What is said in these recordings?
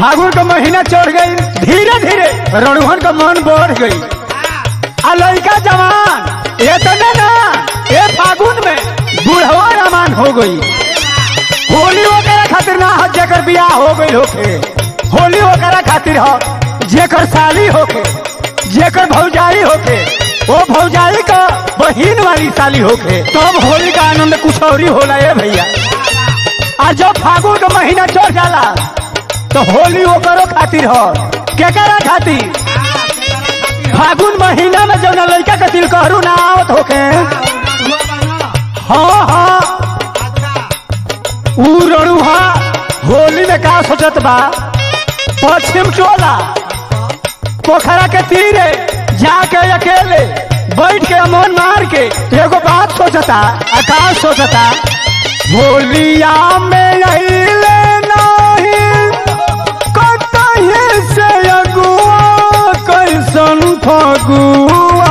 फागुन का महीना चढ़ गई धीरे धीरे रणुहन का मन बढ़ गई आ लड़का जवान ये तो नहीं ना ये फागुन में बुढ़वा रमान हो गई होली वगैरह खातिर ना हो जेकर बियाह हो गई होके होली वगैरह खातिर हो जेकर साली होके जेकर भौजाई होके वो भौजाई का बहिन वाली साली होके तब होली का आनंद कुछ और ही होला ये भैया आ जब फागुन का महीना चढ़ जाला तो होली ओकरो खातिर हो केकरा खातिर फागुन महीना में जब लड़का का दिल कहरू ना आवत होके हाँ हाँ ऊ रड़ुहा होली में का सोचत बा पश्चिम टोला पोखरा के तीरे जाके अकेले बैठ के अमन मार के एगो बात सोचता आकाश सोचता होलिया में अइले नहीं कतही से अगुआ कैसन फगुआ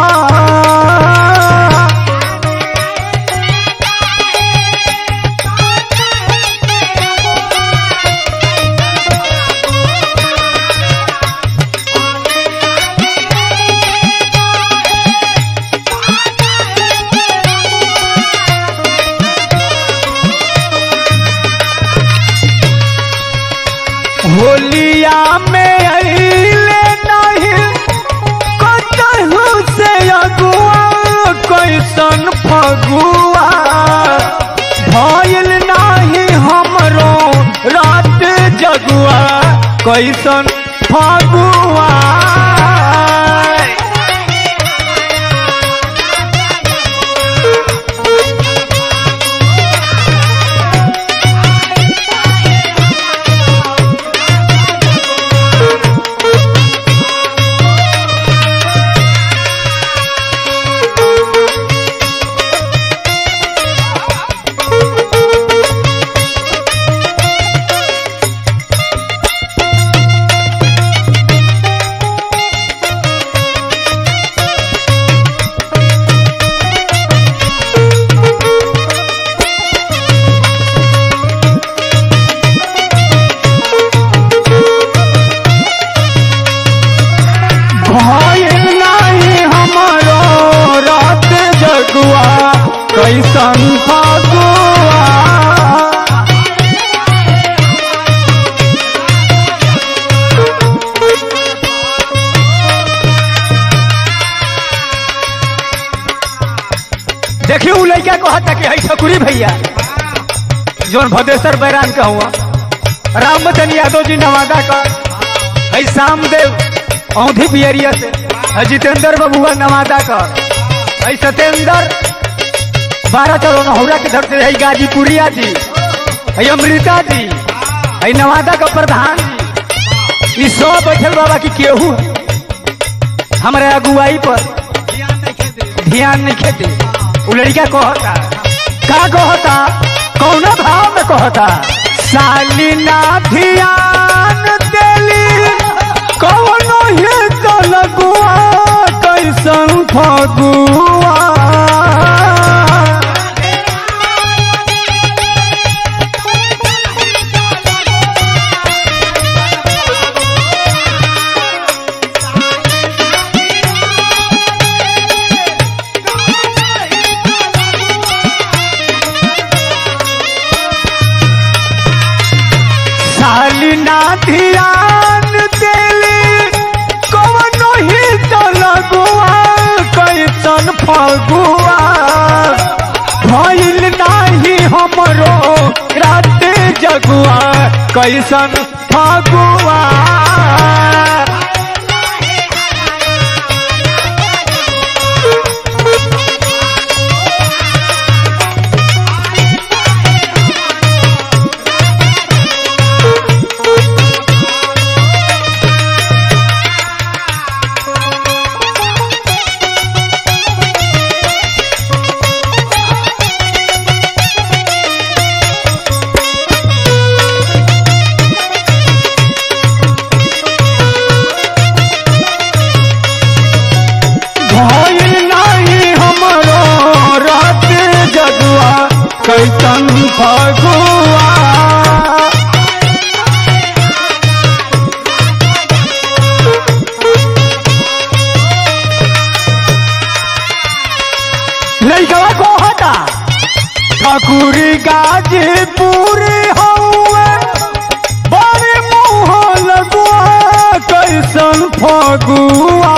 होलिया में अइले नहीं कतहु से अगुआ कैसन फगुआ भइल नाही हमरो रात जगुआ कैसन फगुआ भइल नाही हमरो रात जगुआ कैसन फगुआ देखिए उ लड़का कहता कि है सकुरी भैया जोन भदेश्वर बैरान का हुआ रामवतन यादव जी नवादा का है श्यामदेव औंधी पियरिया से है जितेंद्र बबुआ नवादा का है सत्येंद्र बारह चलो नहुरा के धर से है गाजीपुरिया जी है अमृता जी है नवादा का प्रधान जी ई सब बैठल बाबा की केहू है हमारे अगुवाई पर ध्यान नहीं खेते उ लड़का कहता का कहता कौन भाव में कहता साली ना ध्यान देली कौनो ही तो लगुआ कैसन फगुआ साली ना ध्यान देली कौनो ही तो लगुआ कैसन फगुआ भइल नाही हमरो रात जगुआ कैसन फगुआ ठाकुरी गाजीपुर हौवे बड़े मुँह लगुआ कैसन फगुआ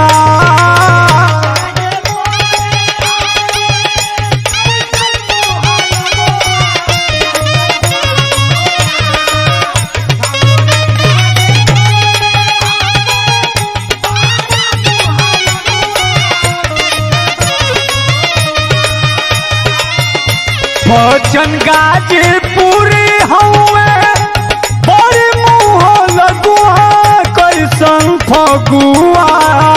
भजन गाजीपुर हौवे बड़े मुँह लगुआ कैसन फगुआ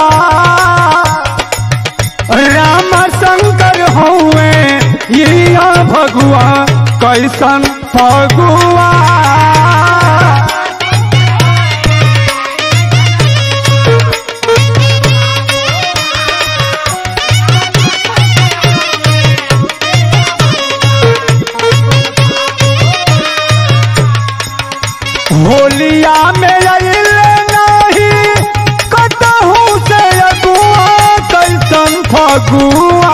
राम शंकर हौवे ये भगुआ कैसन फगुआ होलिया में अइले नहीं कतहू से अगुआ कैसन फगुआ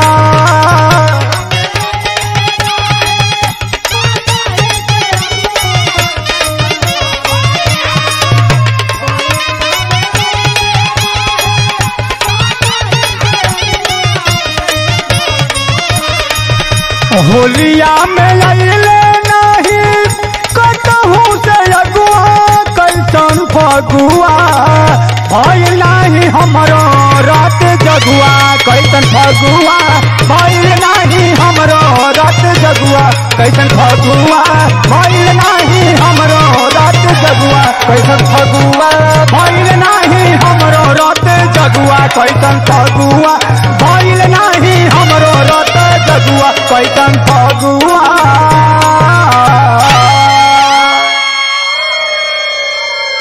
होलिया में अइले नहीं कतहू से अगुआ कैसन फगुआ भइल नाही हमरो रात जगुआ कैसन फगुआ भइल नाही हमरो रात जगुआ कैसन फगुआ भइल नाही हमरो रात जगुआ कैसन फगुआ भइल नाही हमरो रात जगुआ कैसन फगुआ भइल नाही हमरो रात जगुआ कैसन फगुआ